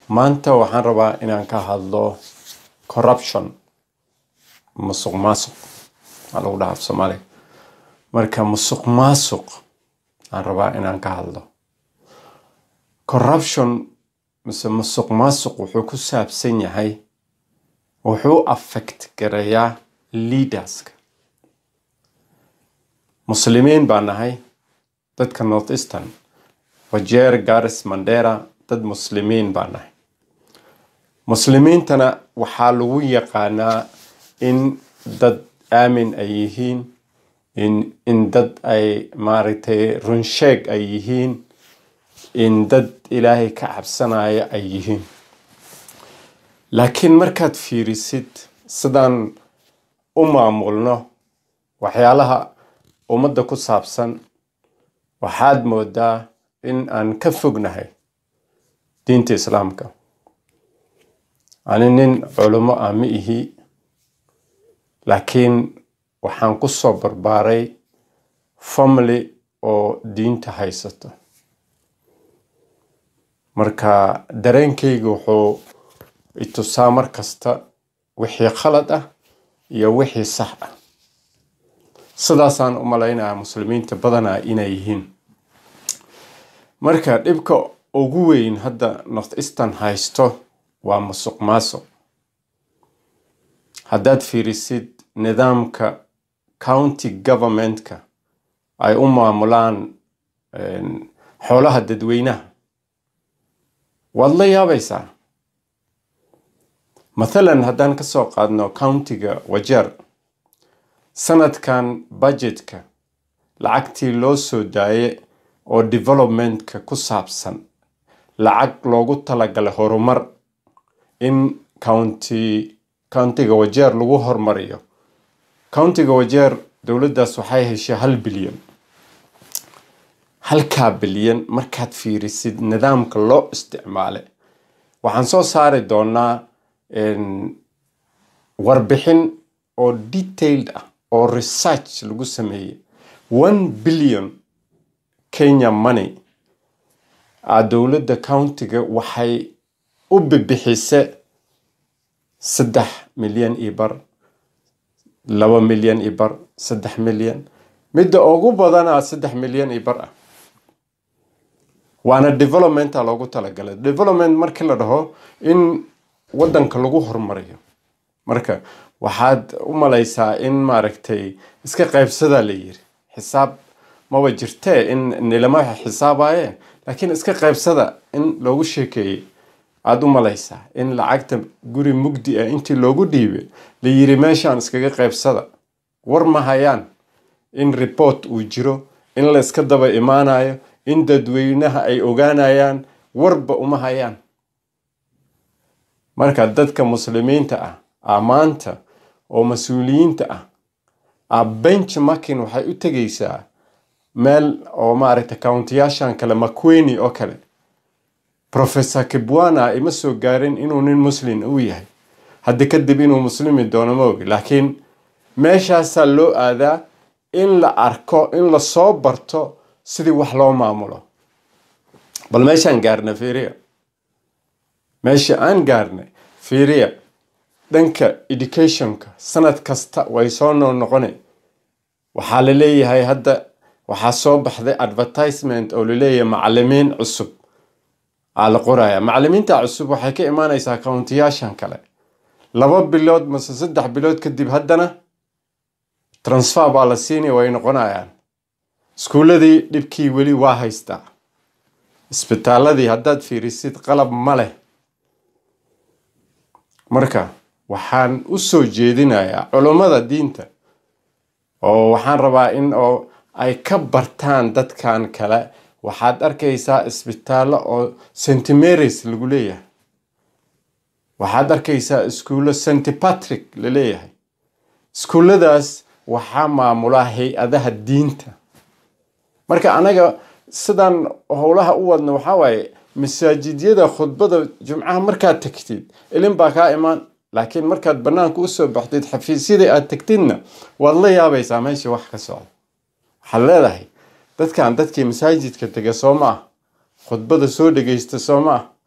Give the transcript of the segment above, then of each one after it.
maanta waxaan rabaa inaan ka hadlo corruption musuq maasuq aa lagu dhaha af soomaaliga marka musuq maasuq aan rabaa inaan ka hadlo corruption mise musuq maasuq wuxuu ku saabsan yahay wuxuu affect gareeyaa leaderska muslimiin baa nahay dadka north eastern wajeer garis mandera dad muslimiin baa nahay muslimiintana waxaa lagu yaqaanaa in dad aamin ay yihiin in in dad ay maaragtay runsheeg ay yihiin in dad ilaahay ka cabsanaya ay yihiin laakiin markaad fiirisid sidaan u maamulno waxyaalaha ummadda ku saabsan waxaad moodaa in aan ka fognahay diinta islaamka ani nin culimo ah ma ihi laakiin waxaan ku soo barbaaray family oo diinta haysato marka dareenkayga wuxuu itusaa mar kasta wixii khalad ah iyo wixii sax ah sidaasaan u malaynayaa muslimiinta badanaa inay yihiin marka dhibka ugu weyn hadda north eastern haysto waa musuq maasuq haddaad fiirisid nidaamka county governmentka ay u maamulaan xoolaha dadweynaha waad la yaabaysaa mathalan haddaan ka soo qaadno countiga wajeer sanadkan budgetka lacagtii loo soo daaye oo developmentka ku saabsan lacag loogu talagalay horumar in county countiga wajeer lagu hormariyo countiga wajeer dowladdaas waxay heshay hal bilyan halkaa bilyan markaad fiirisid nidaamka loo isticmaalay waxaan soo saari doonaa warbixin oo detailed ah oo research lagu sameeyey one billion kenya money a dowladda countiga waxay u bibixise saddex milyan iyo bar laba milyan iyo bar saddex milyan midda ugu badanaa saddex milyan iyo bar ah waana developmenta loogu talagalay development markii la dhaho in waddanka lagu horumariyo marka waxaad u malaysaa in maaragtay iska qaybsadaa la yiri xisaab maba jirtee in nilama xisaabaye laakiin iska qaybsada in loogu sheekeeyey aada u malaysaa in lacagta guri mugdi ah intii loogu dhiibay la yiri meeshaan iskaga qaybsada war ma hayaan in report uu jiro in la iska daba imaanayo in dadweynaha ay ogaanayaan warba uma hayaan marka dadka muslimiinta ah amaanta oo mas-uuliyiinta ah a benchmarking waxay u tegaysaa meel oo maaragta countiyaashan kale makweni oo kale professor kibwana ima soo gaarin inuu nin muslim u yahay haddi kadib inuu muslimi doono ma ogi laakiin meeshaasaa loo aadaa in la arko in lasoo barto sidii wax loo maamulo bal meeshaan gaarna fiiriya meesha aan gaarnay fiiriya dhanka educationka sanad kasta way soo noo noqona waxaa la leeyahay hadda waxaa soo baxday advertisement oo laleeyahay macalimiin cusub aa la qoraya macalimiinta cusub waxay ka imaanaysaa countiyaashan kale laba bilood mase saddex bilood kadib haddana transfer baa la siinay way noqonayaan iskuuladii dhibkii weli waa haystaa isbitaaladii haddaad fiirisid qalab ma leh marka waxaan u soo jeedinayaa culummada diinta oo waxaan rabaa in oo ay ka bartaan dadkan kale waxaad arkaysaa isbitaallo oo st marys lagu leeyahay waxaad arkaysaa iskuullo st patrick la leeyahay iskuulladaas waxaa maamulaa hay-adaha diinta marka anaga sidaan howlaha u wadna waxaa waaye masaajidyada khudbada jumcaha markaad tagtid ilin baa kaa imaan laakiin markaad banaanka usoo baxdid xafiisyadii aad tagtidna waad la yaabaysaa meesha wax ka socda waxaad leedahay dadkan dadkii masaajidka tega soo ma ah khudbada soo dhegaysta soo ma ah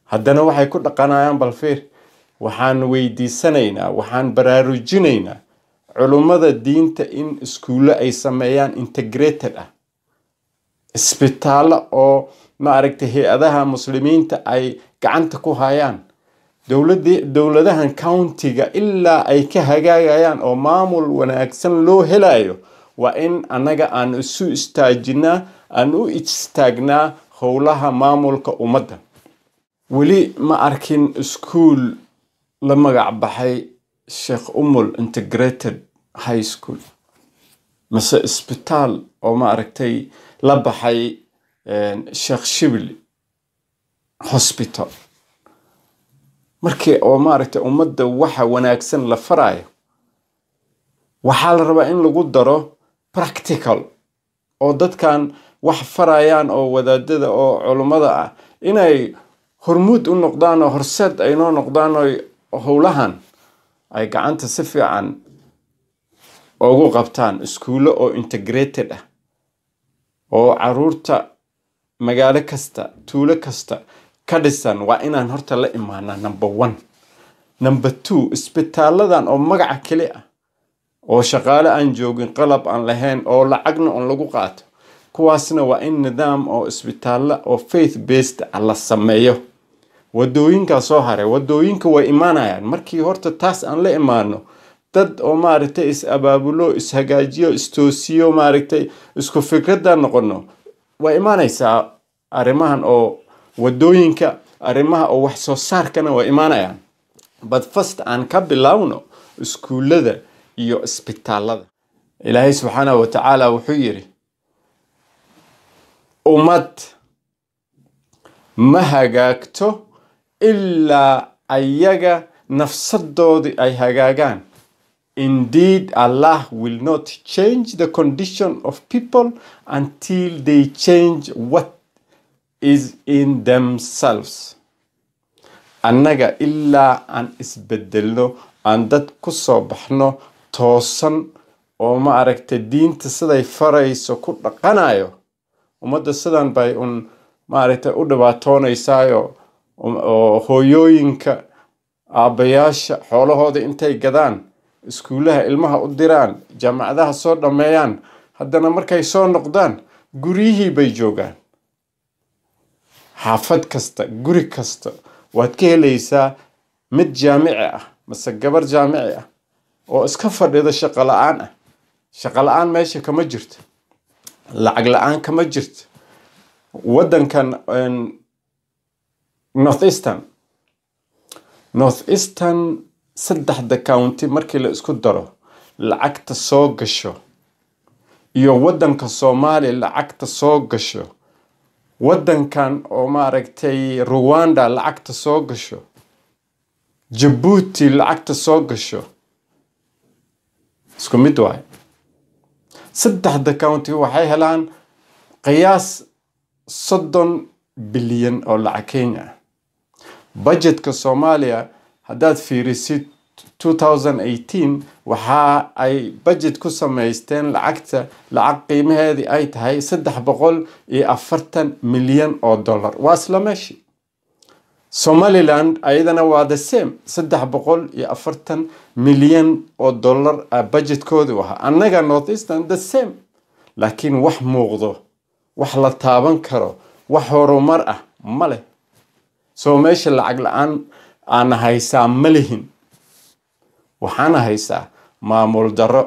haddana waxay ku dhaqanayaan balfiir waxaan weydiisanaynaa waxaan baraarujinaynaa culummada diinta in iskuulle ay sameeyaan integrated ah isbitaallo oo maaragtay hay-adaha muslimiinta ay gacanta ku hayaan dowladii dowladahan countiga ilaa ay ka hagaagayaan oo maamul wanaagsan loo helayo waa in annaga aan isu istaajinaa aan u istaagnaa howlaha maamulka ummadda weli ma arkin iskuul la magac baxay sheekh umul integrated high school mise isbitaal oo ma aragtay la baxay sheekh shibli hospital markii oo maaragtay ummadda waxa wanaagsan la farayo waxaa la rabaa in lagu daro practical oo dadkan wax farayaan oo wadaadada oo culummada ah inay hormuud u noqdaan oo horseed ay noo noqdaan oo howlahan ay gacanta si fiican ugu qabtaan iskuullo oo integrated ah oo caruurta magaalo kasta tuulo kasta ka dhisan waa inaan horta la imaanaa number one number two isbitaaladan oo magaca keli ah oo shaqaale aan joogin qalab aan lahayn oo lacagna on lagu qaato kuwaasna waa in nidaam oo isbitaallo oo faith based ah la sameeyo wadooyinkaa soo haray wadooyinka way imaanayaan markii horta taas aan la imaano dad oo maaragtay is abaabulo ishagaajiyo istoosiyo maaragtay isku fikrada noqono way imaanaysaa arrimahan oo wadooyinka arrimaha oo wax soo saarkana way imaanayaan but first aan ka bilowno iskuullada iyo isbitaalada ilaahay subxaanahu watacaala wuxuu yidhi ummad ma hagaagto ilaa ayaga nafsadoodii ay hagaagaan indeed allah will not change the condition of people until they change what is in themselves annaga ilaa aan isbedelno aan dad ku soo baxno toosan oo ma aragta diinta siday farayso ku dhaqanayo ummadda sidan bay un maaragtay u dhibaatoonaysaayo oo hooyooyinka aabbayaasha xoolahooda intay gadaan iskuullaha ilmaha u diraan jaamacadaha soo dhammeeyaan haddana markay soo noqdaan guryihii bay joogaan xaafad kasta guri kasta waad ka helaysaa mid jaamici ah mase gabar jaamici ah oo iska fadhida shaqo la-aan ah shaqo la-aan meesha kama jirto lacag la-aan kama jirto waddankan north eastern north eastern saddexda county markii la isku daro lacagta soo gasho iyo waddanka soomaaliya lacagta soo gasho waddankan oo maaragtay ruwanda lacagta soo gasho jabuuti lacagta soo gasho isku mid waaye saddexda county waxay helaan qiyaas soddon bilyan oo lacag kenya ah budgetka soomaaliya haddaad fiirisid 2018 waxa ay budget ku samaysteen lacagta lacag qiimaheedii ay tahay saddex boqol iyo afartan milyan oo dollar waa isla meeshii somaliland ayadana waa the same saddex boqol iyo afartan milyan oo dollar a budgetkoodu ahaa annaga north eastern the same laakiin wax muuqdo wax la taaban karo wax horumar ah ma leh soo meesha lacag la-aan aana haysaa ma lihin waxaana haysaa maamul darro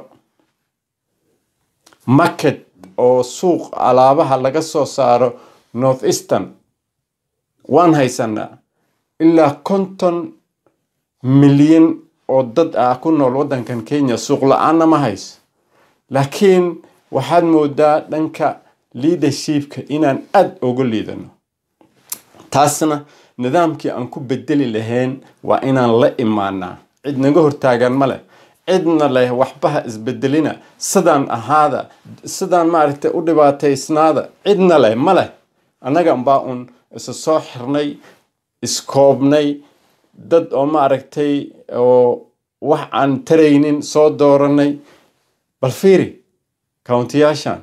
market oo suuq alaabaha laga soo saaro north eastern waan haysanaa ilaa konton milyan oo dad ah ku nool waddankan kenya suuq la-aanna ma hayso laakiin waxaad moodaa dhanka leadershipka inaan aada uga liidano taasna nidaamkii aan ku bedeli lahayn waa inaan la imaanaa cid naga hortaagan ma leh cidna leh waxbaha isbedelina sidaan ahaada sidaan maaragtay u dhibaataysnaada cidna leh ma leh annaga baa un isa soo xirnay iskoobnay dad oo maaragtay oo wax aan taraynin soo dooranay bal fiiri countiyaashan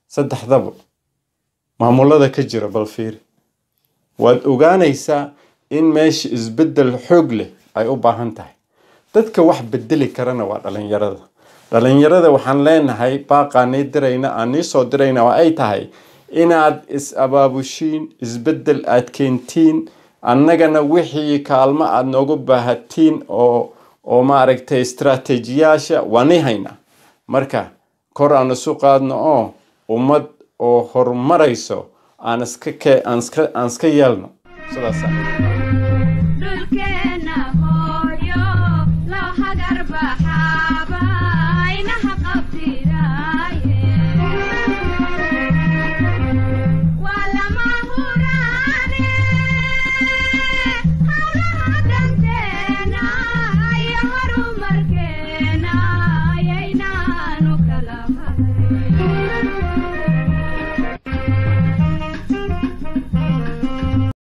saddexdaba maamulada ka jira bal fiiri waad ogaanaysaa in meesha isbeddel xoog leh ay u baahan tahay dadka wax bedeli karana waa dhalinyarada dhalinyarada waxaan leenahay baaqaanii dirayna aan nii soo dirayna oo ay tahay inaad is abaabushiin isbeddel aad keentiin annagana wixii kaalmo aad noogu baahatiin oo oo maaragtay istaraatiijiyaasha waani haynaa marka kor aan isu qaadno oo ummad oo horumarayso aan iska ke aan iska aan iska yeelno sidaasa